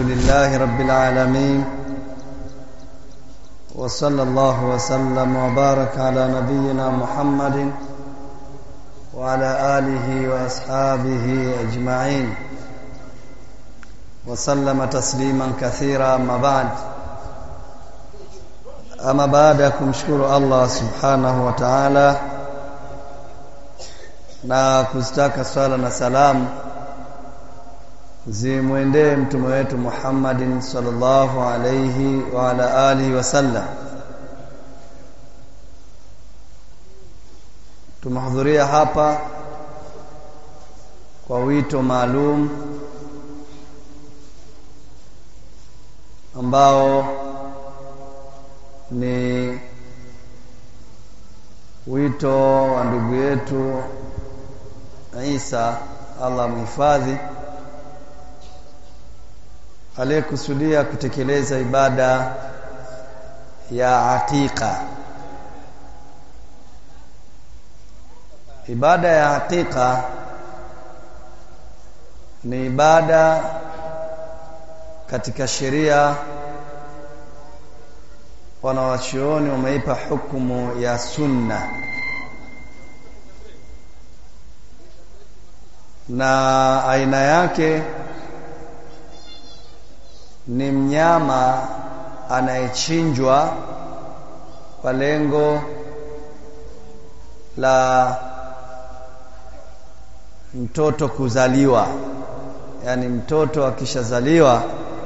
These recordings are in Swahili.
لله رب العالمين وصلى الله وسلم وبارك على نبينا محمد وعلى آله وأصحابه أجمعين وسلم تسليما كثيرا أما بعد أما بعد kumshukuru Allah subhanahu wa ta'ala na kustaka swala na salamu zimwendee mtume wetu Muhammadin sallallahu alayhi wa ala alihi wasallam tumehudhuria hapa kwa wito maalum ambao ni wito wa ndugu yetu Isa Allah mhifadhi aliyekusudia kutekeleza ibada ya atika ibada ya atika ni ibada katika sheria wanawachuoni wameipa hukumu ya sunna na aina yake ni mnyama anayechinjwa kwa lengo la mtoto kuzaliwa yani mtoto akishazaliwa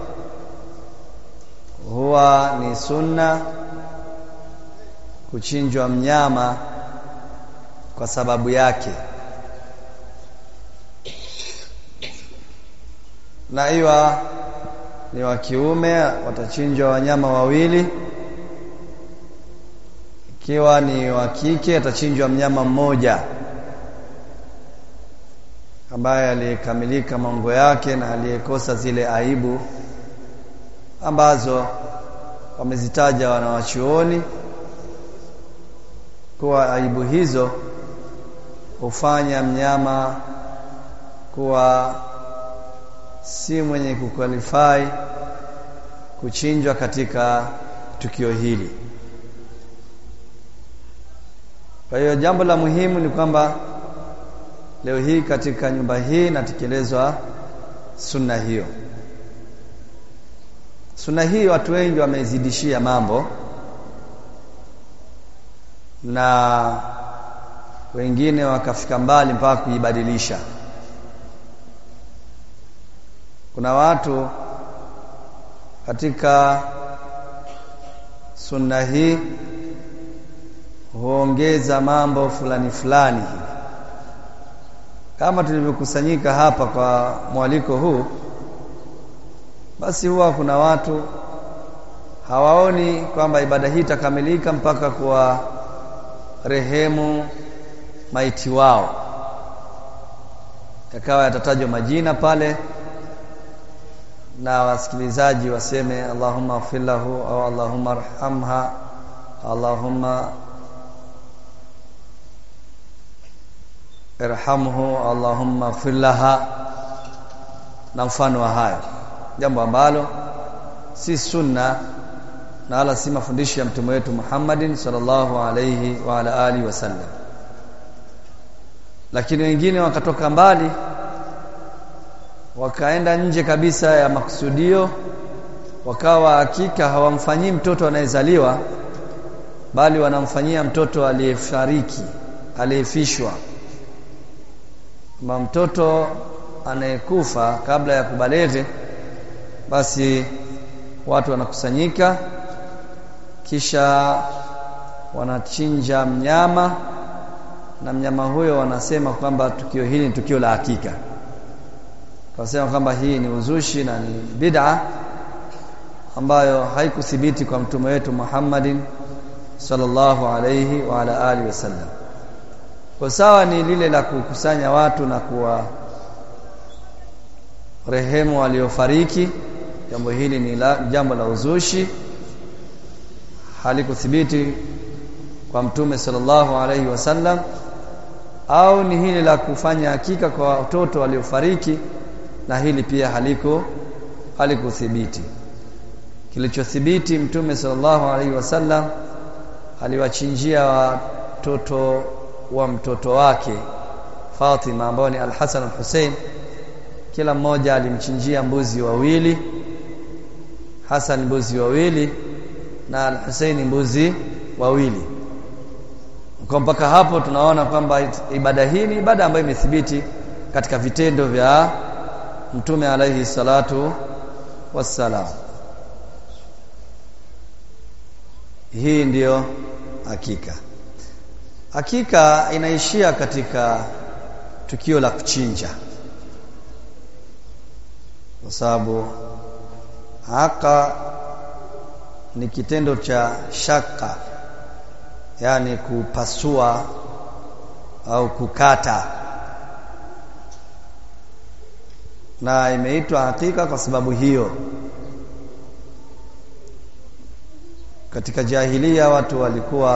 huwa ni sunna kuchinjwa mnyama kwa sababu yake na iwa ni wa kiume watachinjwa wanyama wawili ikiwa ni wa kike atachinjwa mnyama mmoja ambaye aliyekamilika mambo yake na aliyekosa zile aibu ambazo wamezitaja wanawachuoni kuwa aibu hizo hufanya mnyama kuwa si mwenye kukwalifai kuchinjwa katika tukio hili. Kwa hiyo jambo la muhimu ni kwamba leo hii katika nyumba hii natekelezwa sunna hiyo. Sunna hii watu wengi wameizidishia mambo na wengine wakafika mbali mpaka kuibadilisha. Kuna watu katika sunna hii huongeza mambo fulani fulani kama tulivyokusanyika hapa kwa mwaliko huu basi huwa kuna watu hawaoni kwamba ibada hii itakamilika mpaka kuwa rehemu maiti wao yakawa yatatajwa majina pale na wasikilizaji waseme Allahumma ighfir lahu au Allahumma arhamha Allahumma irhamhu Allahumma ighfir laha na mfano wa hayo jambo ambalo si sunna na wala si mafundisho ya mtume wetu Muhammadin sallallahu alayhi wa ala alihi wasallam lakini wengine wakatoka mbali wakaenda nje kabisa ya makusudio wakawa hakika hawamfanyii mtoto anayezaliwa bali wanamfanyia mtoto aliyefariki aliyefishwa kama mtoto anayekufa kabla ya kubaleghe basi watu wanakusanyika kisha wanachinja mnyama na mnyama huyo wanasema kwamba tukio hili ni tukio la hakika Tunasema kwamba hii ni uzushi na ni bid'a ambayo haikuthibiti kwa mtume wetu Muhammadin sallallahu alayhi wa ala alihi wasallam. Kwa sawa ni lile la kukusanya watu na kuwa rehemu waliofariki, jambo hili ni la, jambo la uzushi halikuthibiti kwa mtume sallallahu alayhi wasallam au ni hili la kufanya hakika kwa watoto waliofariki na hili pia haliko halikuthibiti kilichothibiti mtume sallallahu alaihi wasallam aliwachinjia watoto wa mtoto wake Fatima ambao ni Al-Hasan na Hussein kila mmoja alimchinjia mbuzi wawili Hasan mbuzi wawili na Al-Hussein mbuzi wawili kwa mpaka hapo tunaona kwamba ibada hii ni ibada ambayo imethibiti katika vitendo vya mtume alaihi salatu wassalam hii ndiyo hakika hakika inaishia katika tukio la kuchinja kwa sababu haka ni kitendo cha shaka yani kupasua au kukata na imeitwa hakika kwa sababu hiyo katika jahilia watu walikuwa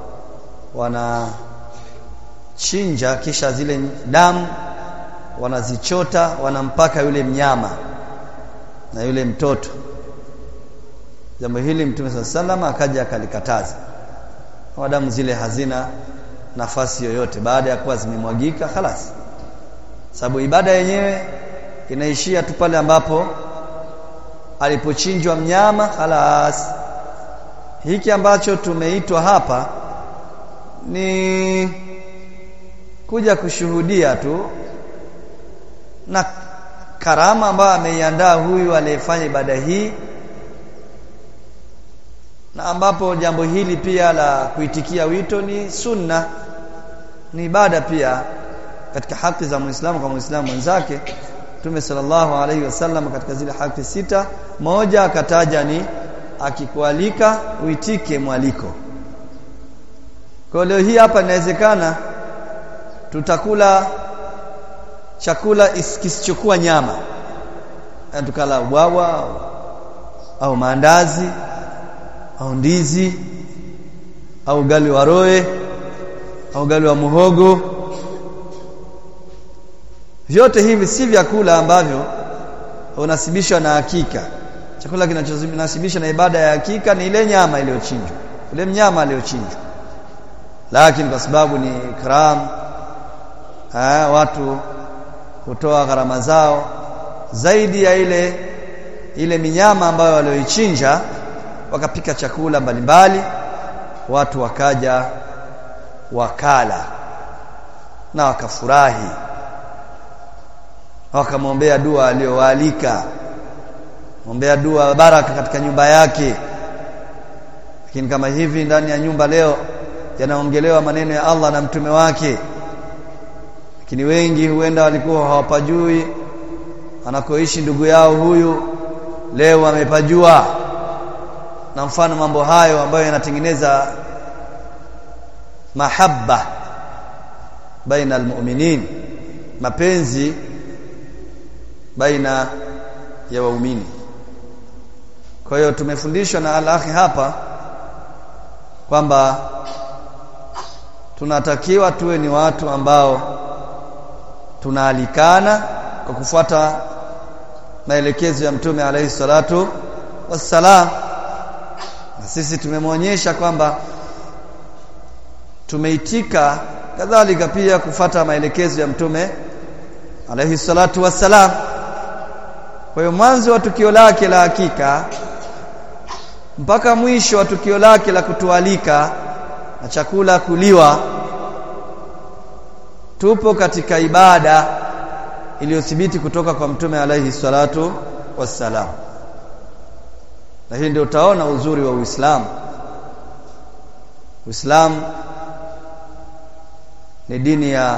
wanachinja kisha zile damu wanazichota wanampaka yule mnyama na yule mtoto jambo hili mtume saa salama akaja akalikataza kwa damu zile hazina nafasi yoyote baada ya kuwa zimemwagika khalas sababu ibada yenyewe inaishia tu pale ambapo alipochinjwa mnyama khalas hiki ambacho tumeitwa hapa ni kuja kushuhudia tu na karama ambayo ameiandaa huyu aliyefanya ibada hii na ambapo jambo hili pia la kuitikia wito ni sunna ni ibada pia katika haki za Muislamu kwa Muislamu mwenzake Mtume sallallahu alaihi wasallam katika zile haki sita moja akataja ni akikualika uitike mwaliko kwa leo hii hapa inawezekana tutakula chakula kisichokuwa nyama yani tukala ubwawa au, au maandazi au ndizi au ugali wa roe au ugali wa muhogo vyote hivi si vyakula ambavyo unasibishwa na hakika chakula kinachonasibishwa na ibada ya hakika ni ile nyama iliyochinjwa ile mnyama aliyochinjwa lakini kwa sababu ni ikram ha, watu hutoa gharama zao zaidi ya ile ile minyama ambayo walioichinja wakapika chakula mbalimbali watu wakaja wakala na wakafurahi wakamwombea dua aliyowaalika ombea dua baraka katika nyumba yake lakini kama hivi ndani ya nyumba leo yanaongelewa maneno ya Allah na mtume wake lakini wengi huenda walikuwa hawapajui anakoishi ndugu yao huyu leo amepajua na mfano mambo hayo ambayo yanatengeneza mahabba baina almu'minin mapenzi baina ya waumini kwa hiyo tumefundishwa na al-akhi hapa kwamba tunatakiwa tuwe ni watu ambao tunaalikana kwa kufuata maelekezo ya mtume alayhi salatu wassalam na sisi tumemwonyesha kwamba tumeitika kadhalika pia kufata maelekezo ya mtume alayhi salatu wassalam kwa hiyo mwanzo wa tukio lake la hakika mpaka mwisho wa tukio lake la kutualika na chakula kuliwa tupo katika ibada iliyothibiti kutoka kwa mtume alayhi salatu wassalam na hii ndio utaona uzuri wa Uislamu Uislamu ni dini ya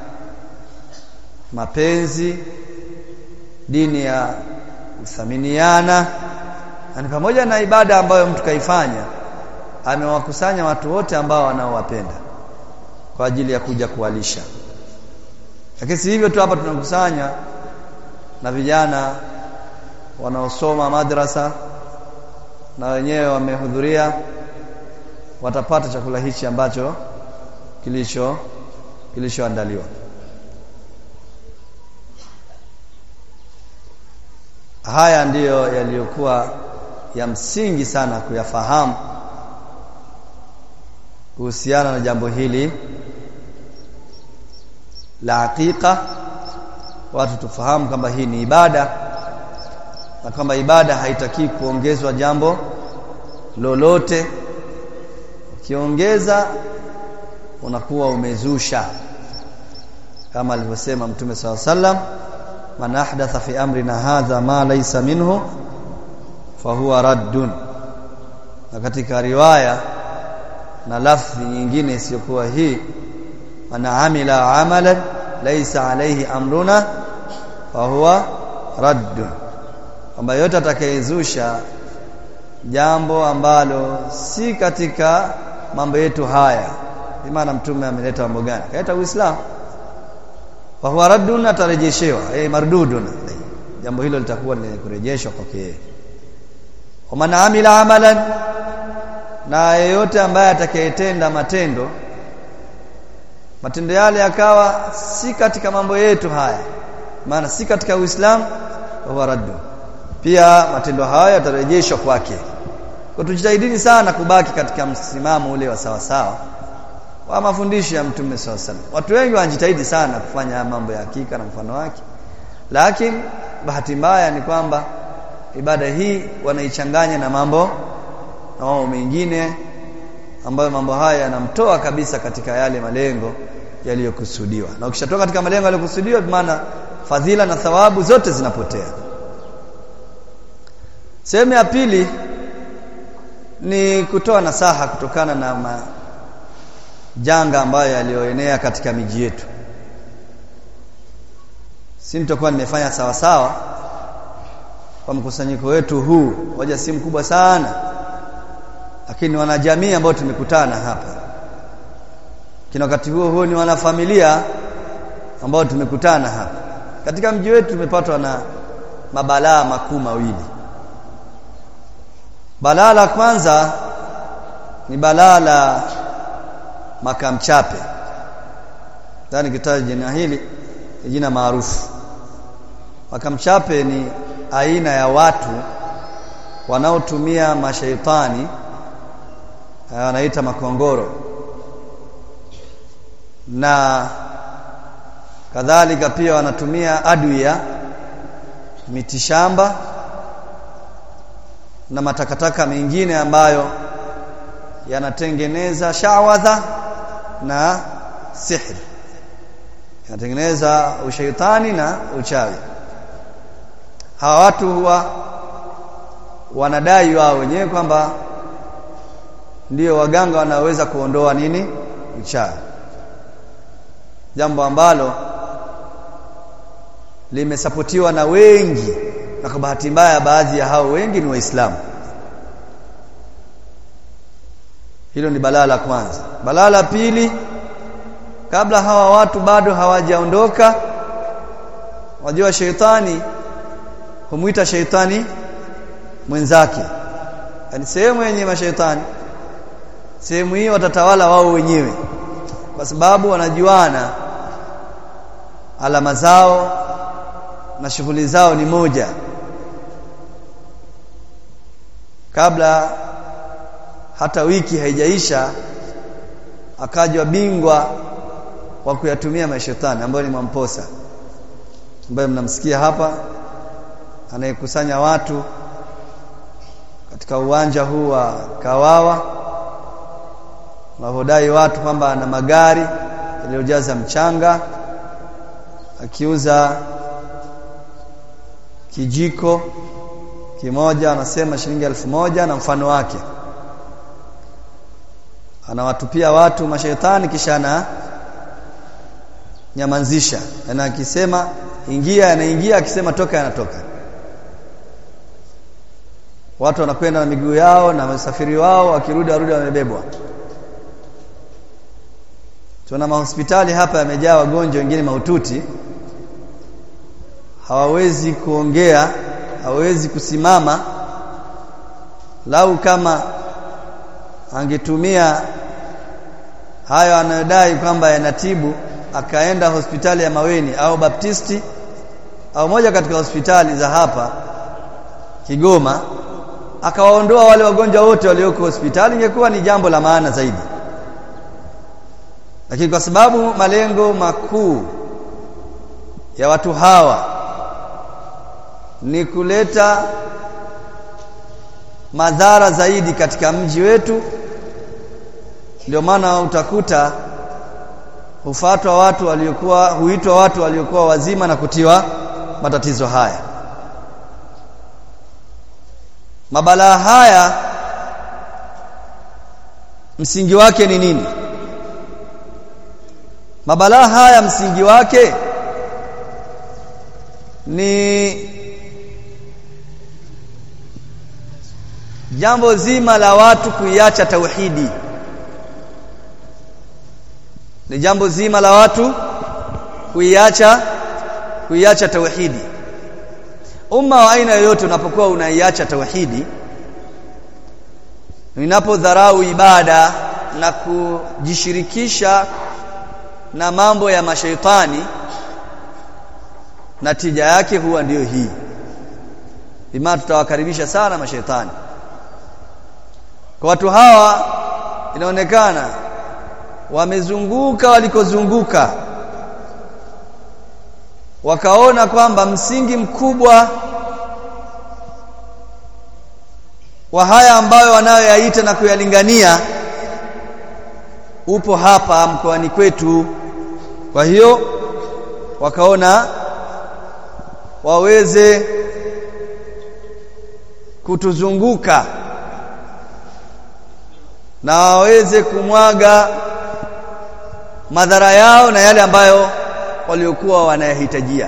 mapenzi dini ya kuthaminiana na pamoja na ibada ambayo mtu kaifanya amewakusanya watu wote ambao wanaowapenda kwa ajili ya kuja kuwalisha lakini si hivyo tu hapa tunakusanya na vijana wanaosoma madrasa na wenyewe wamehudhuria watapata chakula hichi ambacho kilicho kilichoandaliwa haya ndiyo yaliyokuwa ya msingi sana kuyafahamu kuhusiana na jambo hili la aqiqa watu tufahamu kwamba hii ni ibada na kwamba ibada haitaki kuongezwa jambo lolote ukiongeza unakuwa umezusha kama alivyosema mtume swalla sallam man ahdatha fi amrina hadha ma laysa minhu fahuwa raddun na katika riwaya na lafzi nyingine isiyokuwa hii man amila amalan laysa alayhi amruna fahuwa raddun kwamba yote atakayezusha jambo ambalo si katika mambo yetu haya maana mtume ameleta mambo gani kaleta uislamu wa huwa raddun atarejeshewa eh mardudun jambo hilo litakuwa ni kurejeshwa kwake yeye man amila amalan na yeyote ambaye atakayetenda matendo matendo yale yakawa si katika mambo yetu haya maana si katika uislamu huwa raddu pia matendo haya yatarejeshwa kwake kwa tujitahidini sana kubaki katika msimamo ule wa sawa sawa wa mafundisho ya mtume sawa sawa watu wengi wanajitahidi sana kufanya mambo ya hakika na mfano wake lakini bahati mbaya ni kwamba ibada hii wanaichanganya na mambo na mambo mengine ambayo mambo haya yanamtoa kabisa katika yale malengo yaliyokusudiwa na ukishatoka katika malengo yaliyokusudiwa maana fadhila na thawabu zote zinapotea sehemu ya pili ni kutoa nasaha kutokana na majanga ambayo yaliyoenea katika miji yetu si nitakuwa nimefanya sawa sawa kwa mkusanyiko wetu huu hoja si mkubwa sana lakini wanajamii ambao tumekutana hapa kina wakati huo huo ni wanafamilia ambao tumekutana hapa katika mji wetu tumepatwa na mabalaa makuu mawili balaa la kwanza ni balaa la makamchape ndani kitabu jina hili ni jina maarufu makamchape ni aina ya watu wanaotumia mashaitani wanaita makongoro na kadhalika pia wanatumia adwiya mitishamba na matakataka mengine ambayo yanatengeneza shawadha na sihri yanatengeneza ushaitani na uchawi hawa watu huwa wanadai wao wenyewe kwamba ndio waganga wanaweza kuondoa nini uchawi jambo ambalo limesapotiwa na wengi na kwa bahati mbaya baadhi ya hao wengi ni waislamu hilo ni balaa la kwanza balaa la pili kabla hawa watu bado hawajaondoka wajua sheitani humuita sheitani mwenzake yani sehemu yenye mashaitani sehemu hiyo watatawala wao wenyewe kwa sababu wanajuana alama zao na shughuli zao ni moja kabla hata wiki haijaisha akajwa bingwa wa kuyatumia mashetani ambayo ni Mwamposa ambaye mnamsikia hapa anayekusanya watu katika uwanja huu wa Kawawa wanaodai watu kwamba ana magari yaliyojaza mchanga akiuza kijiko kimoja anasema shilingi elfu moja na mfano wake anawatupia watu mashaitani kisha ana nyamanzisha na akisema ingia anaingia akisema toka anatoka watu wanakwenda na miguu yao na wasafiri wao wakirudi warudi wamebebwa tuna mahospitali hapa yamejaa wagonjwa wengine mahututi hawawezi kuongea hawawezi kusimama lau kama angetumia hayo anayodai kwamba yanatibu akaenda hospitali ya Maweni au Baptisti au moja katika hospitali za hapa Kigoma akawaondoa wale wagonjwa wote walioko hospitali ingekuwa ni jambo la maana zaidi lakini kwa sababu malengo makuu ya watu hawa ni kuleta madhara zaidi katika mji wetu ndio maana utakuta hufatwa watu waliokuwa huitwa watu waliokuwa wazima na kutiwa matatizo haya mabalaa haya msingi wake ni nini mabalaa haya msingi wake ni jambo zima la watu kuiacha tauhidi ni jambo zima la watu kuiacha kuiacha tauhidi umma wa aina yoyote unapokuwa unaiacha tauhidi unapodharau ibada na kujishirikisha na mambo ya mashaitani natija yake huwa ndiyo hii bima tutawakaribisha sana mashaitani kwa watu hawa inaonekana wamezunguka walikozunguka wakaona kwamba msingi mkubwa wa haya ambayo wanayoyaita na kuyalingania upo hapa mkoani kwetu kwa hiyo wakaona waweze kutuzunguka na waweze kumwaga madhara yao na yale ambayo waliokuwa wanayahitajia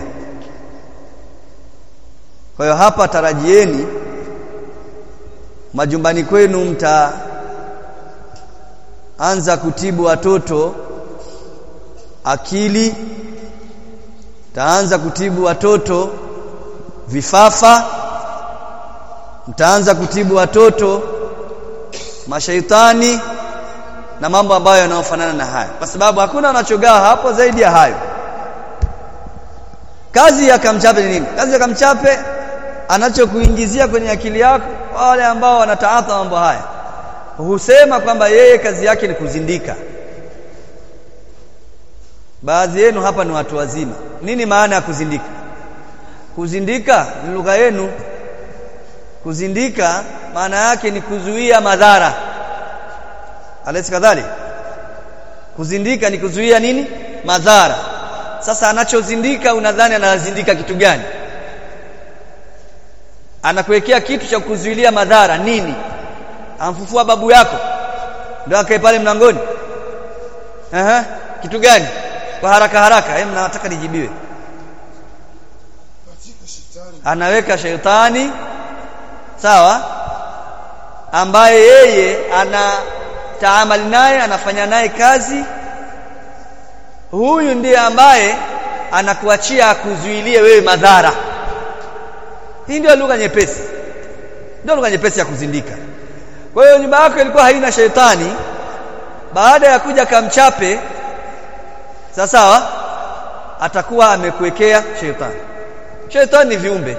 kwa hiyo hapa tarajieni majumbani kwenu mta anza kutibu watoto akili mtaanza kutibu watoto vifafa mtaanza kutibu watoto mashaitani na mambo ambayo yanayofanana na hayo kwa sababu hakuna wanachogaa hapo zaidi ya hayo kazi ya kamchape ni nini kazi ya kamchape anachokuingizia kwenye akili yako wale ambao wanataatha mambo haya husema kwamba yeye kazi yake ni kuzindika baadhi yenu hapa ni watu wazima nini maana ya kuzindika kuzindika ni lugha yenu kuzindika maana yake ni kuzuia madhara alesi kadhali kuzindika ni kuzuia nini madhara sasa anachozindika unadhani anazindika kitu gani anakuwekea kitu cha kuzuilia madhara nini amfufua babu yako ndio akae pale mlangoni Aha, kitu gani kwa haraka haraka hem nataka nijibiwe anaweka shetani sawa ambaye yeye ana taamali naye anafanya naye kazi huyu ndiye ambaye anakuachia akuzuilie wewe madhara hii ndio lugha nyepesi ndio lugha nyepesi ya kuzindika kwa hiyo nyumba yako ilikuwa haina shetani baada ya kuja kamchape sawa sawa atakuwa amekuwekea shetani shetani ni viumbe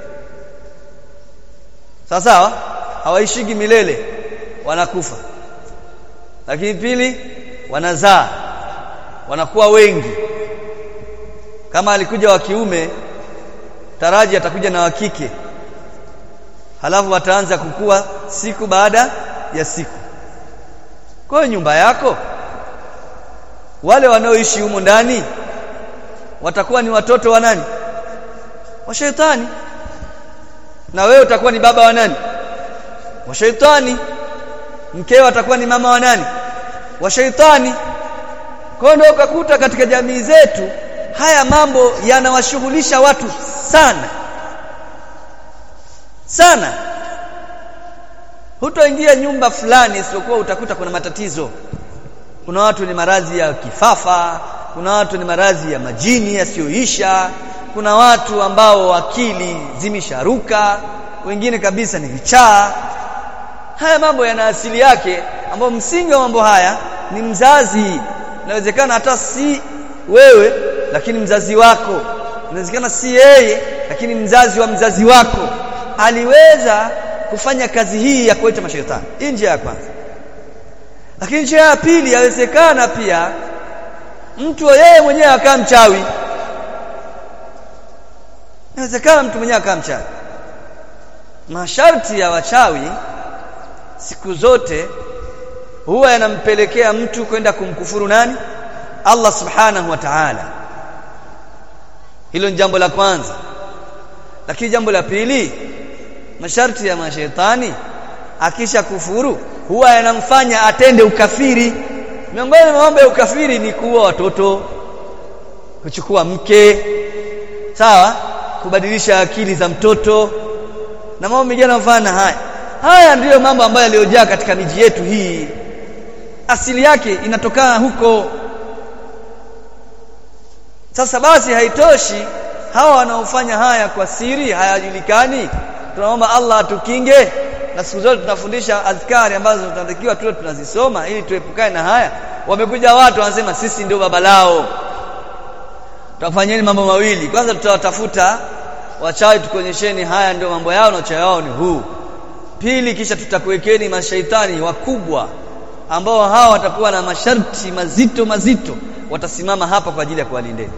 sawa sawa hawaishiki milele wanakufa lakini pili wanazaa wanakuwa wengi kama alikuja wa kiume taraji atakuja na wa kike halafu wataanza kukua siku baada ya siku kwa hiyo nyumba yako wale wanaoishi humo ndani watakuwa ni watoto wa nani wa shetani na wewe utakuwa ni baba wa nani wa shetani mkeo atakuwa ni mama wa nani wa shetani kwa hiyo ukakuta katika jamii zetu haya mambo yanawashughulisha watu sana sana hutoingia nyumba fulani isipokuwa utakuta kuna matatizo kuna watu ni maradhi ya kifafa kuna watu ni maradhi ya majini yasiyoisha kuna watu ambao akili zimesharuka wengine kabisa ni vichaa haya mambo yana asili yake ambao msingi wa mambo haya ni mzazi inawezekana hata si wewe lakini mzazi wako inawezekana si yeye lakini mzazi wa mzazi wako aliweza kufanya kazi hii ya kuita mashaitani hii njia ya kwanza lakini njia ya pili yawezekana pia mtu yeye mwenyewe akaa mchawi inawezekana mtu mwenyewe akaa mchawi masharti ya wachawi siku zote huwa yanampelekea mtu kwenda kumkufuru nani Allah subhanahu wa ta'ala hilo ni jambo la kwanza lakini jambo la pili masharti ya mashaitani akisha kufuru huwa yanamfanya atende ukafiri miongoni mwa mambo ya ukafiri ni kuua watoto kuchukua mke sawa kubadilisha akili za mtoto na mambo mengine mfano haya haya ndiyo mambo ambayo yaliyojaa katika miji yetu hii asili yake inatokana huko sasa basi haitoshi hawa wanaofanya haya kwa siri hayajulikani tunaomba Allah atukinge na siku zote tunafundisha azkari ambazo tunatakiwa tuwe tunazisoma ili tuepukane na haya wamekuja watu wanasema sisi ndio baba lao tutafanyeni mambo mawili kwanza tutawatafuta wachawi tukuonyesheni haya ndio mambo yao na uchawi wao ni huu pili kisha tutakuwekeni mashaitani wakubwa ambao hawa watakuwa na masharti mazito mazito watasimama hapa kwa ajili ya kuwalindeni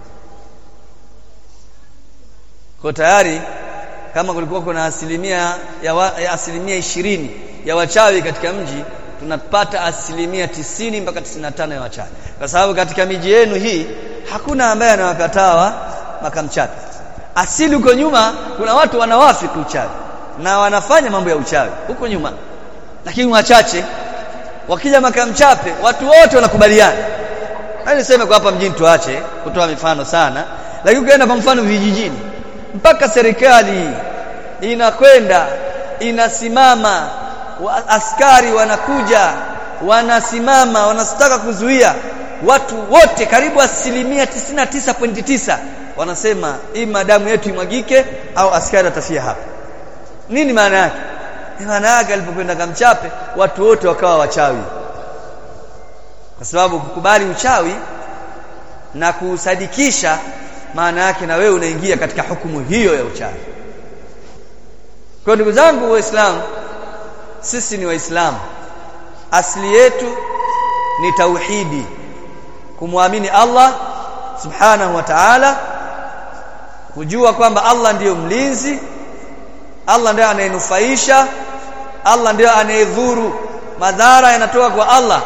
kwa tayari kama kulikuwa kuna asilimia ya, wa, ya asilimia ishirini ya wachawi katika mji tunapata asilimia tisini mpaka tisini na tano ya wachawi kwa sababu katika miji yenu hii hakuna ambaye anawakataa makamchawi asili huko nyuma kuna watu wanawafiki uchawi na wanafanya mambo ya uchawi huko nyuma lakini wachache wakija makamchape watu wote wanakubaliana niseme kwa hapa mjini tuache kutoa mifano sana lakini ukienda kwa mfano vijijini mpaka serikali inakwenda inasimama wa, askari wanakuja wanasimama wanataka kuzuia watu wote karibu asilimia 99.9 wanasema hii madamu yetu imwagike au askari atafia hapa nini maana yake maana yake alipokwenda kamchape watu wote wakawa wachawi kwa sababu kukubali uchawi na kusadikisha maana yake na wewe unaingia katika hukumu hiyo ya uchawi kwa ndugu zangu waislamu sisi ni waislamu asili yetu ni tauhidi kumwamini Allah subhanahu wa ta'ala kujua kwamba Allah ndiyo mlinzi Allah ndiye anayenufaisha Allah ndiye anayedhuru madhara yanatoka kwa Allah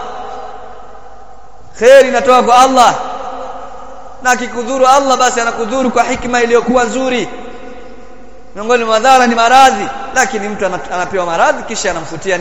khair inatoka kwa Allah na akikudhuru Allah basi anakudhuru kwa hikma iliyokuwa nzuri miongoni mwa madhara ni maradhi lakini mtu anapewa maradhi kisha anamfutia